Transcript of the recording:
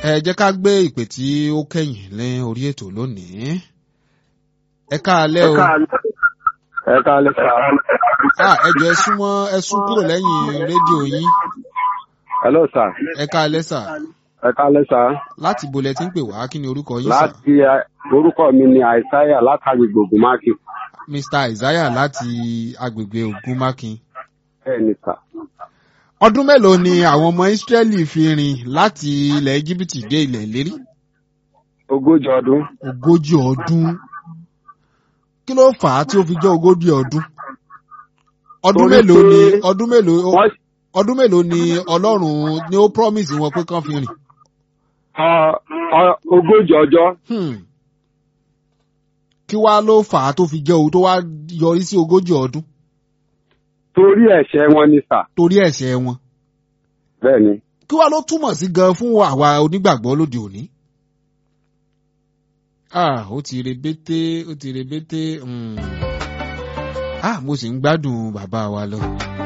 ẹ jẹ́ ká gbé ìpè tí ó kẹ́yìn lé orí ètò lónìí. ẹ káalẹ́ o. ẹ káalẹ́ sà. Ah, ẹ jọ̀ọ́ ẹ súnmọ́ ẹ sún kúrò lẹ́yìn rédíò yín. hello sà. ẹ káalẹ́ sà. ẹ káalẹ́ sà. láti bo lẹ ti ń pè wá kí ni orúkọ yín sà. láti ẹ, orúkọ mi ni àìsáyà látàgbègbè ògùnmáàkì. Mr. Isaiah láti agbègbè Ògúnmákin. bẹ́ẹ̀ ni sà. Ọdún mélòó ni àwọn ọmọ Ísírẹ́lì fi rìn láti ilẹ̀ Íjíbítì dé ilẹ̀ ìlérí? ogójì ọdún. Ogójì ọdún. Kí ló fà á tí ó fi jẹ́ ogójì ọdún? Ọdún Torí mélòó ni pé ọdún mélòó wọ́n ọdún mélòó ni Ọlọ́run ni ó promise wọn pé kán fi rìn? ọ- ọ- ogójì ọjọ́. Hmm. Kí wá ló fà á tó fi jẹ́ o tó wá yọrí sí ogójì ọdún torí ẹ̀ṣẹ̀ wọn ni sà. torí ẹ̀ṣẹ̀ wọn? bẹ́ẹ̀ ni. kí wàá ló túmọ̀ sí gan fún àwa onígbàgbọ́ lóde òní. ah ó ti rebete ó ti rebete mm. ah mo sì ń gbádùn bàbá wa lọ.